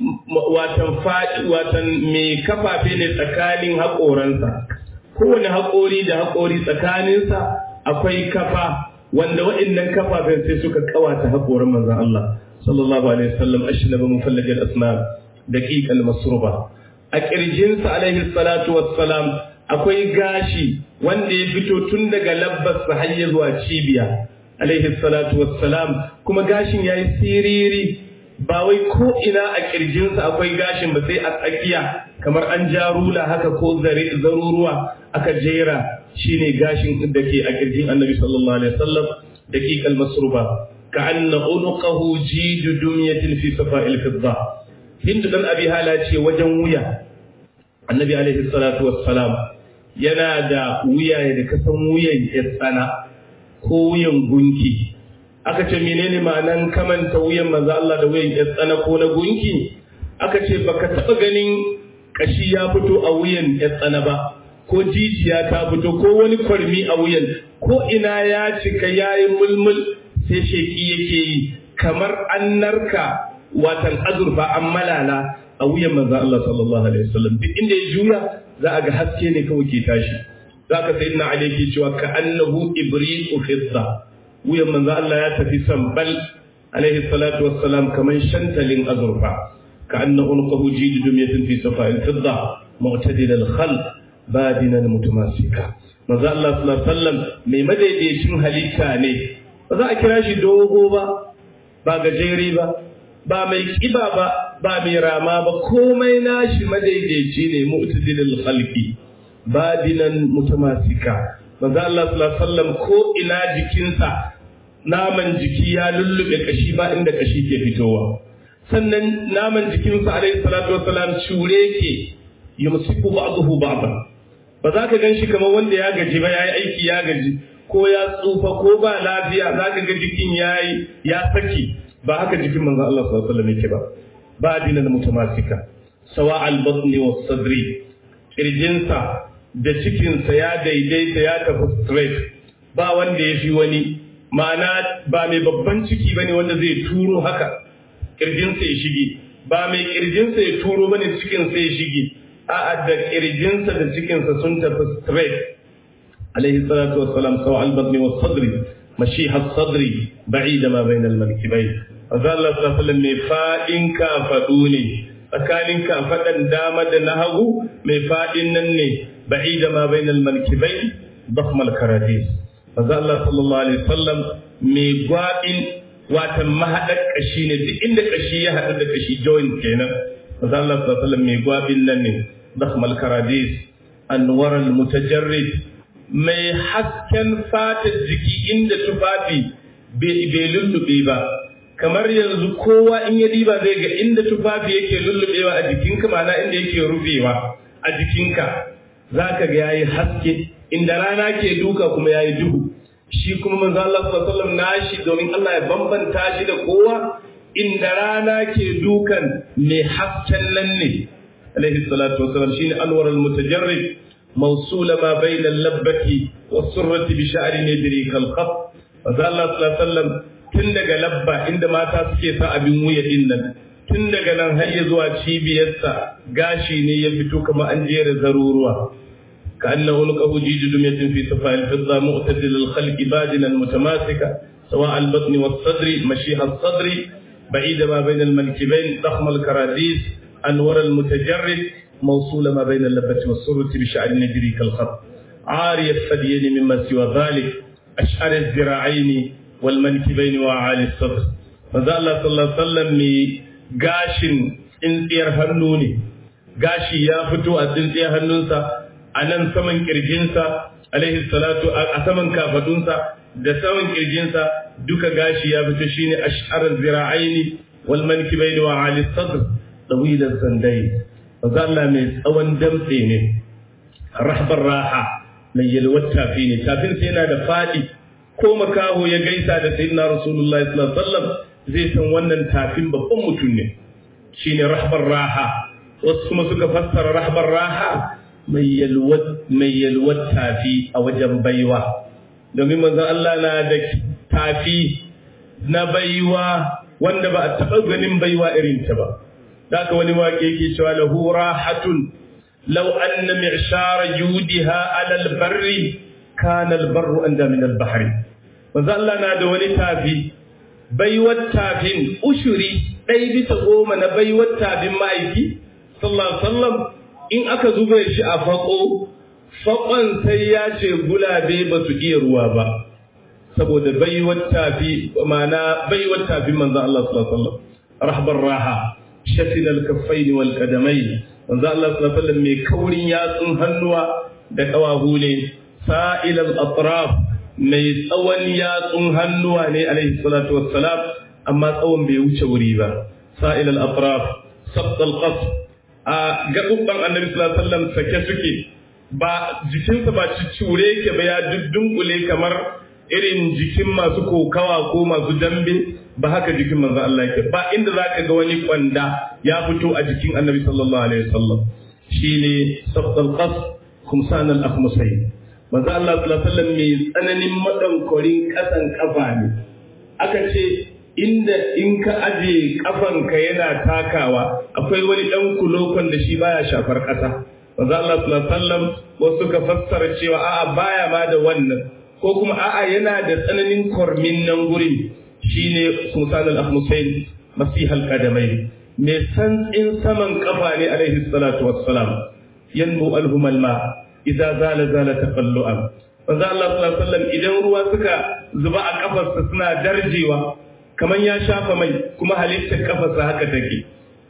watan fadi watan me kafafe ne tsakanin haƙoransa kowane haƙori da haƙori tsakaninsa akwai kafa wanda waɗannan kafafen sai suka kawata haƙoran manzon Allah sallallahu alaihi wasallam ashnaba mufallajal asnan daqiqal masruba a ƙirjinsa alaihi salatu wassalam akwai gashi wanda ya fito tun daga labbarsa har ya zuwa cibiya alaihi salatu wassalam kuma gashin ya yi siriri ba wai ko ina a ƙirjinsa akwai gashin ba sai a tsakiya kamar an ja rula haka ko zaruruwa aka jera shine gashin da ke a ƙirjin annabi sallallahu alaihi wasallam daqiqal masruba ka anna unuqahu jidu dumyatin fi safa'il fidda hindu dan abi hala ce wajen wuya annabi alaihi salatu wassalam yana da wuya da kasan wuyan tsana ko wuyan gunki aka ce menene ma'anan kamanta wuyan manzo Allah da wuyan tsana ko na gunki aka ce baka taba ganin kashi ya fito a wuyan tsana ba ko jijiya ta fito ko wani kwarmi a wuyan ko ina ya cika yayi mulmul sai sheki yake yi kamar an narka watan azurfa an malala a wuyan manzo Allah sallallahu alaihi wasallam duk inda ya juya za a ga haske ne kawai ke tashi za ka sai ina ali ke cewa ka annahu ibriqu fidda wuyan manzo Allah ya tafi sambal alaihi salatu wassalam kaman shantalin azurfa ka annahu unqahu jidu dumyatin fi safa'il fidda mu'tadil al-khalq badina mutamasika manzo Allah sallallahu alaihi wasallam mai madaidaicin halitta ne ba za a kira shi dogo ba ba gajere ba ba mai kiba ba ba mai rama ba komai nashi madaidaici ne mu'tadilul khalqi badinan mutamasika manzo Allah sallallahu alaihi wasallam ko ina jikinsa naman jiki ya lullube kashi ba inda kashi ke fitowa sannan naman jikinsa alaihi salatu wassalam cure ke yumsiku ba'dahu ba'dan ba za ka gan shi kamar wanda ya gaji ba yayi aiki ya gaji ko ya tsufa ko ba lafiya za ka ga jikin yayi ya saki ba haka jikin manzon Allah sallallahu alaihi wasallam yake ba ba dinan mutamasika sawa al-batni was sadri kirjinsa da cikinsa ya daidaita ya tafi straight ba wanda ya fi wani ma'ana ba mai babban ciki bane wanda zai turo haka kirjinsa ya shige ba mai kirjinsa ya turo bane cikinsa ya shige a'a da kirjinsa da cikinsa sun tafi straight alaihi salatu wassalam sawa al-badni was-sadri mashiha as-sadri ba'ida ma bayna al-mankibayn azza Allah sallallahu alaihi wasallam mai fadin kafadu ne tsakanin kafadan dama da na hagu mai fadin nan ne ba'ida ma bayna al-mankibayn ضخم الكراديس azza Allah sallallahu alaihi wasallam mai gwadin watan mahaɗar ƙashi ne duk inda ƙashi ya haɗu da ƙashi joint kenan maza Allah sallallahu alaihi mai gwabin nan ne dakhmal karadis anwar al mutajarrid mai hasken fatar jiki inda tufafi bai lullube ba kamar yanzu kowa in ya diba zai ga inda tufafi yake lullubewa a jikinka ma'ana inda yake rufewa a jikinka zaka ga yayi haske inda rana ke duka kuma yayi duhu shi kuma manzo Allah sallallahu alaihi wasallam nashi domin Allah ya bambanta shi da kowa inda rana ke dukan mai hasken nan ne alaihi salatu wasallam shine anwar al-mutajarrid mawsul ma bayna al-labbati was-surrati bi sha'ri nadri kal khaf manzo Allah sallallahu alaihi wasallam tun daga labba inda mata suke sa abin wuya din nan tun daga nan har ya zuwa cibiyarsa gashi ne ya fito kamar an jera zaruruwa كأنه نقه جيد دمية في صفاء الفضة معتدل الخلق بادنا متماسكة سواء البطن والصدر مشيح الصدر بعيد ما بين المنكبين ضخم الكراديس أنور المتجرد موصول ما بين اللبة والسرة بشعر نجري كالخط عاري الثديين مما سوى ذلك أشعر الذراعين والمنكبين وأعالي الصدر فذا الله صلى الله عليه وسلم قاش انتير هنوني قاشي يا فتو أدنتير هنونسا a nan saman kirjinsa alaihi salatu a saman kafadunsa da saman kirjinsa duka gashi ya fito shine ash'ar zira'aini wal mankibaini wa ali sadr tawil az-zandai manzo Allah mai tsawon damtse ne rahbar raha mai yalwar tafi ne tafin sa yana da fadi ko makaho ya gaisa da sayyidina rasulullahi sallallahu alaihi wasallam zai san wannan tafin babban mutum ne shine rahbar raha wasu kuma suka fassara rahbar raha mai yalwar tafi a wajen baiwa domin manzon Allah na da tafi na baiwa wanda ba a taɓa ganin baiwa irin ta ba haka wani waƙe yake cewa lahu rahatun law anna mi'shara judiha ala albarri kana albarru anda min albahri manzon Allah na da wani tafi baiwar tafin ushuri ɗaya bisa goma na baiwar tafin ma'aiki sallallahu alaihi wasallam in aka zuba shi a faƙo faƙon sai ya ce gulabe ba su iya ruwa ba saboda baiwar tafi ma'ana baiwar tafi manzo Allah sallallahu alaihi wasallam rahbar raha shatin al-kaffain wal qadamain manzo Allah sallallahu alaihi wasallam mai kaurin yatsun hannuwa da kawahu ne sa'il al-atraf mai tsawon yatsun hannuwa ne alaihi salatu wassalam amma tsawon bai wuce wuri ba sa'il al-atraf sabt al-qasr a gaɓuɓɓan annabi sallallahu alaihi wasallam sake suke ba jikinsa ba cicure yake ba ya dunkule kamar irin jikin masu kokawa ko masu dambe ba haka jikin manzo Allah yake ba inda zaka ga wani kwanda ya fito a jikin annabi sallallahu alaihi wasallam shine sabdal qas kumsan al akhmusayn manzo Allah sallallahu alaihi wasallam mai tsananin madankorin kasan kafa ne aka ce inda in ka aje kafanka yana takawa akwai wani dan kulokon da shi baya shafar ƙasa manzo Allah sallallahu alaihi wasallam wasu ka fassara cewa a'a baya ma da wannan ko kuma a'a yana da tsananin kormin nan gurin shine Musa al-Ahmusain masihal qadamai mai santsin saman kafa ne alaihi salatu wassalam yanbu alhum alma idza zala zala taqallu'an manzo Allah sallallahu alaihi wasallam idan ruwa suka zuba a kafarsa suna darjewa kamar ya shafa mai kuma halittar kafarsa haka take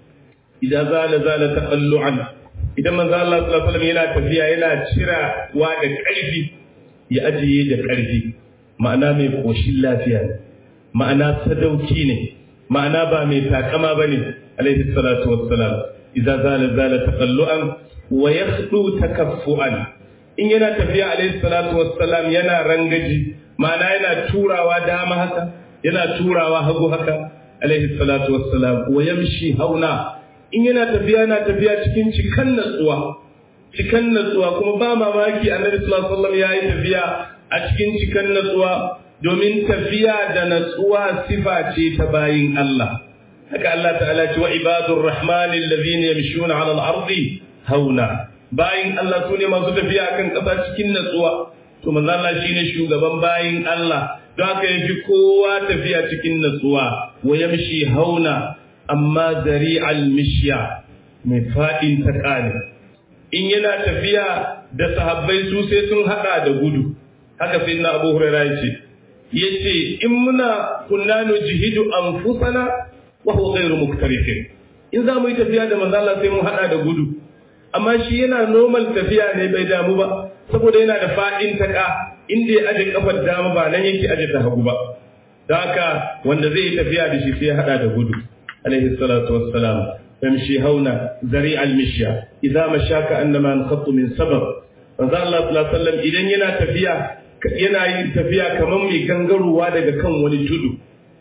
idan zala zala taqallu'an idan manzo Allah sallallahu alaihi wasallam yana tafiya yana cira wa da ƙarfi ya ajiye da ƙarfi ma'ana mai koshin lafiya ne ma'ana sadauki ne ma'ana ba mai takama bane alaihi salatu wassalam idan zala zala taqallu'an wa yakhdu takaffu'an in yana tafiya alaihi salatu wassalam yana rangaji ma'ana yana turawa dama haka yana turawa hagu haka alaihi salatu wassalam wa yamshi hauna in yana tafiya yana tafiya cikin cikan natsuwa cikan natsuwa kuma ba mamaki annabi sallallahu alaihi wasallam yayi tafiya a cikin cikan natsuwa domin tafiya da natsuwa sifa ce ta bayin Allah haka Allah ta'ala ce wa ibadur rahmani allazina yamshuna 'ala al-ardi hauna bayin Allah sune masu tafiya kan kasa cikin natsuwa to manzo Allah shine shugaban bayin Allah don haka yafi kowa tafiya cikin natsuwa wa yamshi hauna amma dari'al mishya mai fadin takali in yana tafiya da sahabbai su sai sun hada da gudu haka sai na Abu Hurairah yace yace in muna kunna nujihidu anfusana wa huwa ghayru muktarifin in za mu yi tafiya da manzo Allah sai mun hada da gudu amma shi yana normal tafiya ne bai damu ba saboda yana da fadin taka inda ya aje kafar dama ba nan yake aje ta hagu ba da haka wanda zai yi tafiya da shi sai ya hada da gudu alaihi salatu wassalam yamshi hauna zari al-mishya idza mashaka annama anqatu min sabab manzo Allah sallallahu alaihi wasallam idan yana tafiya yana yin tafiya kamar mai gangarowa daga kan wani tudu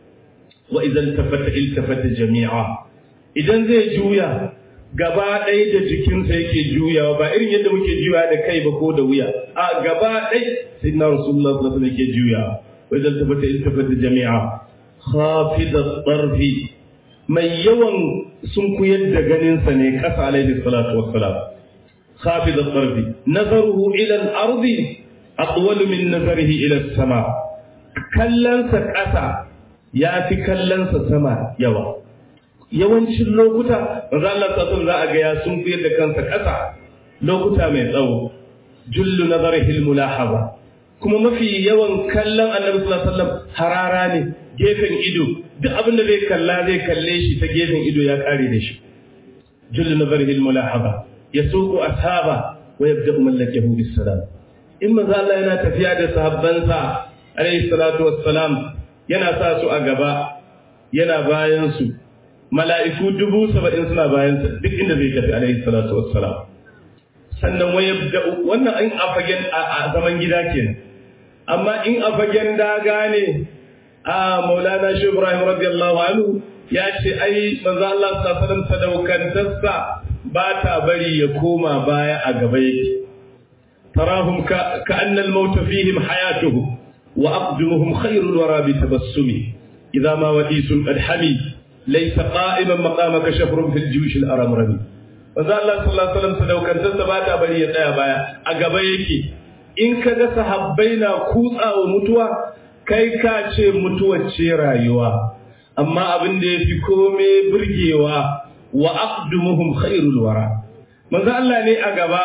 wa idan tafata iltafata jami'a idan zai juya gaba ɗaya da jikinsa yake juyawa ba irin yadda muke juyawa da kai ba ko da wuya a gaba ɗaya sai na rasulullah sallallahu alaihi yake juyawa wa idan tafata iltafata jami'a khafidat tarfi mai yawan sun kuyar da ganinsa ne kasa alaihi salatu wassalam khafidat tarfi nazaruhu ila al-ardi atwal min nazarihi ila as-sama kallansa ƙasa ya fi kallansa sama yawa yawancin lokuta manzo Allah sallallahu za a ga ya sun da kansa ƙasa lokuta mai tsawo jullu nazarihi al-mulahaza kuma mafi yawan kallon annabi sallallahu alaihi wasallam harara ne gefen ido duk abin da zai kalla zai kalle shi ta gefen ido ya kare da shi jullu nazarihi al-mulahaza yasuqu ashaba wa yabda'u mallakahu bis-salam in manzo Allah yana tafiya da sahabbansa alayhi salatu wassalam yana sa su a gaba yana bayan su mala'iku dubu saba'in suna bayan sa duk inda zai tafi alayhi salatu wassalam sannan waya wannan an a fagen a zaman gida kenan amma in a fagen daga ne a maulana shi ibrahim radiyallahu anhu ya ce ai manzo Allah sallallahu alaihi wasallam sadaukantarsa ba ta bari ya koma baya a gaba yake تراهم كأن الموت فيهم حياته وأقدمهم خير الورى بتبسمه إذا ما وديس قد حمي ليس قائما مقامك شفر في الجيوش الأرمرمي manzo Allah sallallahu alaihi wasallam sadaukantarsa ba ta bari ya tsaya baya a gaba yake in ka ga sahabbai na kutsawa mutuwa kai ka ce mutuwar ce rayuwa amma abin da yafi kome burgewa wa aqdumuhum khairul wara manzo Allah ne a gaba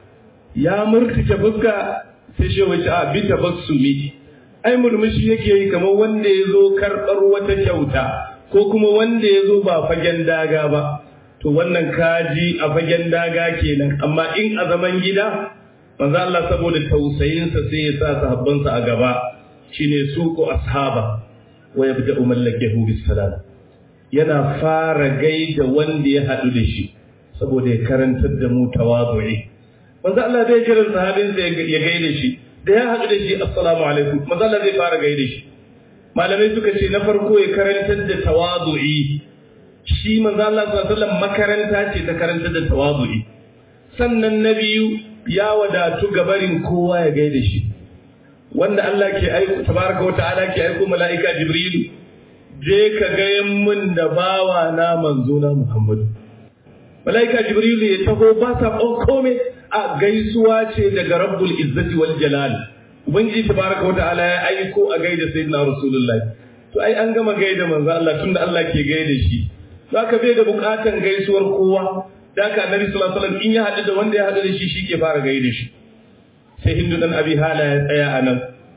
ya murtuke fuska sai shi wace a bi tabassumi ai murmushi yake yi kamar wanda ya zo karɓar wata kyauta ko kuma wanda ya zo ba fagen daga ba to wannan kaji a fagen daga kenan amma in a zaman gida manzo Allah saboda tausayinsa sai ya sa sahabbansa a gaba shine suku ashaba wa yabda'u mallakahu bis salam yana fara gaida wanda ya haɗu da shi saboda ya karantar da mu tawazu'i manzo Allah zai kiran sahabin sa ya gaida shi da ya haɗu da shi assalamu alaikum manzo Allah zai fara gaida shi malamai suka ce na farko ya karantar da tawazu'i shi manzo Allah sallallahu alaihi wasallam makaranta ce ta karantar da tawazu'i sannan na biyu ya wadatu gabarin kowa ya gaida shi wanda Allah ke aiko tabaraka wa ta'ala ke aiko mala'ika jibrilu je ka ga mun da bawa na manzo na Muhammadu mala'ika jibrilu ya taho ba sa komai a gaisuwa ce daga rabbul izzati wal jalal ubangiji tabaraka wa ta'ala ya aiko a gaida sayyidina rasulullahi to ai an gama gaida manzo Allah tunda Allah ke gaida shi zaka bai da bukatan gaisuwar kowa da ka annabi sallallahu alaihi wasallam in ya hadu da wanda ya hadu da shi shi ke fara gaida shi sai hindu dan abi hala ya tsaya anan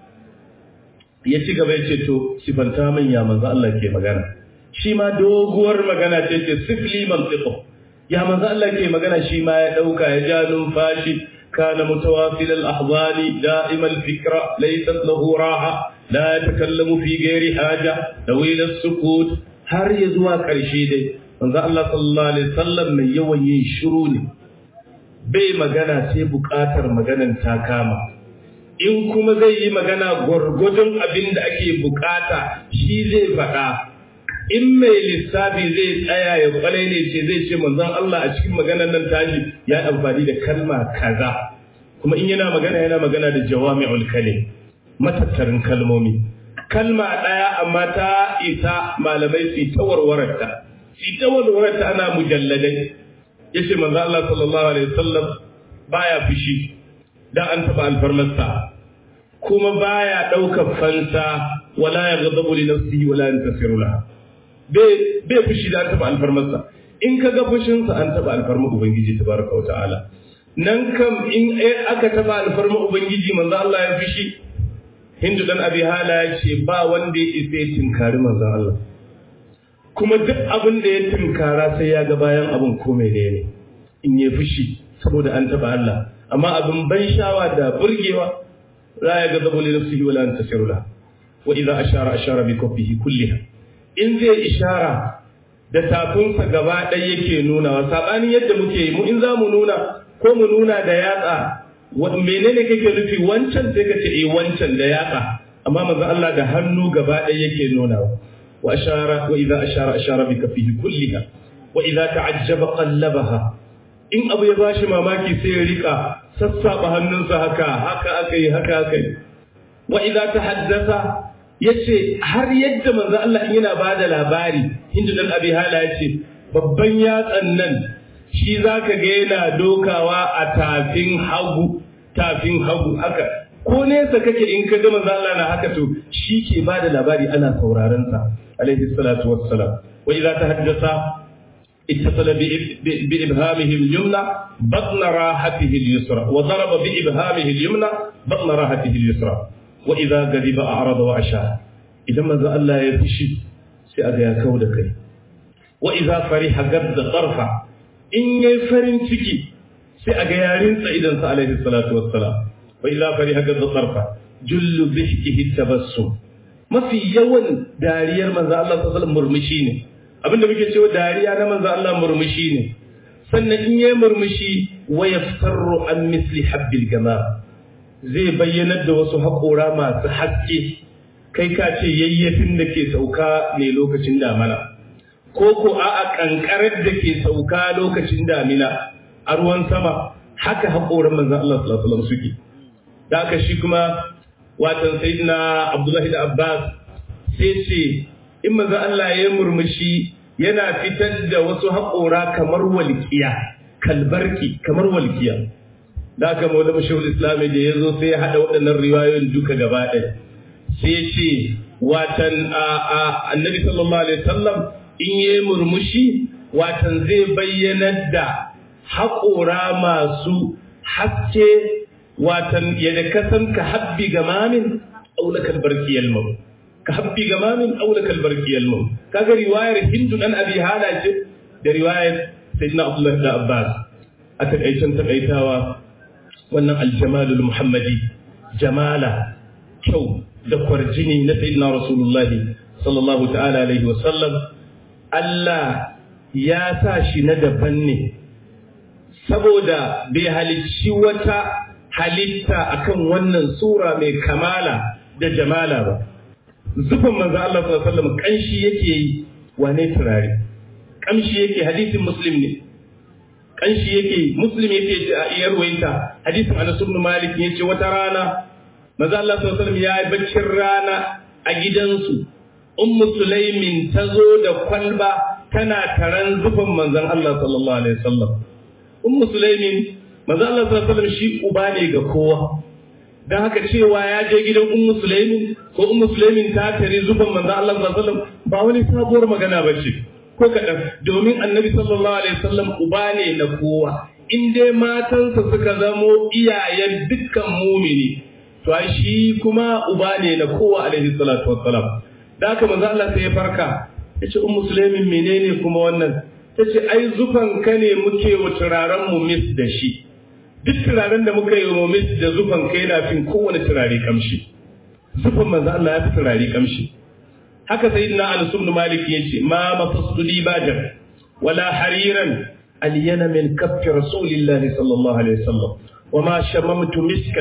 ya ci gaba ya ce to sifanta min ya manzo Allah ke magana shi ma doguwar magana ce ce sifli mantiqo ya manzo Allah ke magana shi ma ya dauka ya ja numfashi kana mutawasil al-ahzani da'im al-fikra laysat lahu raha la yatakallamu fi ghairi haja dawil as-sukut har ya zuwa karshe dai manzo Allah sallallahu alaihi wasallam mai yawan yin shiru ne bai magana sai bukatar maganan ta kama in kuma zai yi magana gwargwadon abin da ake bukata shi zai faɗa in mai lissafi zai tsaya ya kwarai ne ce zai ce manzon Allah a cikin maganar nan tashi ya amfani da kalma kaza kuma in yana magana yana magana da jawami'ul kalim matattarin kalmomi kalma ɗaya amma ta isa malamai su ta warwararta su ta warwararta ana mujalladai yace manzo Allah sallallahu alaihi wasallam baya fushi dan an taba alfarmarsa kuma baya daukar fansa wala yaghdabu li nafsihi wala yantasiru laha bai bai fushi da an taba alfarmarsa in kaga fushin sa an taba alfarmar ubangiji tabaraka wa ta'ala nan kam in aka taba alfarmar ubangiji manzo Allah ya fushi Hindu dan Abi Hala ya ce ba wanda ya isa ya tinkari manzon Allah kuma duk abin da ya tinkara sai ya ga bayan abin ko menene in ya fushi saboda an taba Allah amma abin ban shawa da burgewa la ya gazabu li nafsihi wala antasiru la wa idza ashara ashara bi kaffihi kulliha in zai ishara da tafinsa gaba ɗaya yake nuna wa sabanin yadda muke yi mu in za mu nuna ko mu nuna da yatsa menene kake nufi wancan sai ka ce eh wancan da yatsa amma manzo Allah da hannu gaba ɗaya yake nuna wa ashara wa idza ashara ashara bi kaffihi kulliha wa idza ta'ajjaba qallabaha in abu ya bashi mamaki sai ya rika sassaba hannunsa haka haka aka yi haka aka yi wa idza tahaddasa yace har yadda manzo Allah yana bada labari hindu dan abi hala yace babban yatsan nan shi zaka ga yana dokawa a tafin hagu tafin hagu haka ko nesa kake in ka ga manzo Allah na haka to shi ke bada labari ana sauraron sa alaihi salatu wassalam wa idza tahaddasa اتصل بإبهامه اليمنى بطن راحته اليسرى وضرب بإبهامه اليمنى بطن راحته اليسرى وإذا غضب أعرض وأشار إذا ما ذا الله يفشي سأغا كودك وإذا فرح قد طرفا إن يفرن تكي سأغا يارين سيدا عليه الصلاة والسلام وإذا فرح قد طرفا جل ضحكه التبسم ما في يوم دارير من ذا الله صلى الله عليه وسلم مرمشيني abinda muke cewa dariya na manzo Allah murmushi ne sannan in yayi murmushi wa yaftarru an misli habbil gama zai bayyanar da wasu haƙora masu haske kai ka ce yayyafin da ke sauka ne lokacin damina ko ko a'a kankarar da ke sauka lokacin damina a ruwan sama haka haƙoran manzo Allah sallallahu alaihi wasallam suke da haka shi kuma watan sayyidina Abdullahi da Abbas sai ce in manzo Allah ya murmushi yana fitar da wasu haƙora kamar walƙiya kalbarki kamar walƙiya da aka maula mashahul islami da ya zo sai ya haɗa waɗannan riwayoyin duka gaba ɗaya sai ce watan annabi sallallahu alaihi wasallam in yi murmushi watan zai bayyanar da haƙora masu haske watan yadda kasan ka habbi gamamin aulakal barkiyal maut ka habbi gamamin aula kalbar kiyalmu kaga riwayar hindu dan abi hala ce da riwayar sayyidina abdullah da abbas a takaicen takaitawa wannan aljamalul muhammadi jamala kyau da kwarjini na sayyidina rasulullah sallallahu ta'ala alaihi wa sallam Allah ya sa shi na daban ne saboda bai halicci wata halitta akan wannan sura mai kamala da jamala ba zufan manzo Allah sallallahu alaihi wasallam kanshi yake yi wane turare kamshi yake hadisin muslim ne kanshi yake muslim yake ce a iyar wayinta hadisin Anas ibn Malik yace wata rana manzo Allah sallallahu alaihi wasallam ya yi baccin rana a gidansu ummu sulaimin tazo da kwalba tana taran zufan manzon Allah sallallahu alaihi wasallam ummu sulaimin manzo Allah sallallahu alaihi wasallam shi uba ne ga kowa dan haka cewa ya je gidan ummu sulaimin ko ummu sulaimin ta tare zufan manzo Allah sallallahu alaihi wasallam ba wani sabuwar magana bace ko kadan domin annabi sallallahu alaihi wasallam uba ne na kowa in dai matansa suka zamo iyayen dukkan mumini to ai shi kuma uba ne na kowa alaihi salatu wassalam da haka manzo Allah sai ya farka yace ummu sulaimin menene kuma wannan tace ai zufan ka ne muke wa turaren mu mis da shi duk turaren da muka yi wa mis da zufan kai na fin kowane turare kamshi zufan manzo Allah ya fi turare kamshi haka sayyidina Anas ibn Malik yace ma mafastu libajan wala hariran aliyana min kaffi rasulillahi sallallahu alaihi wasallam وما شممت مسكا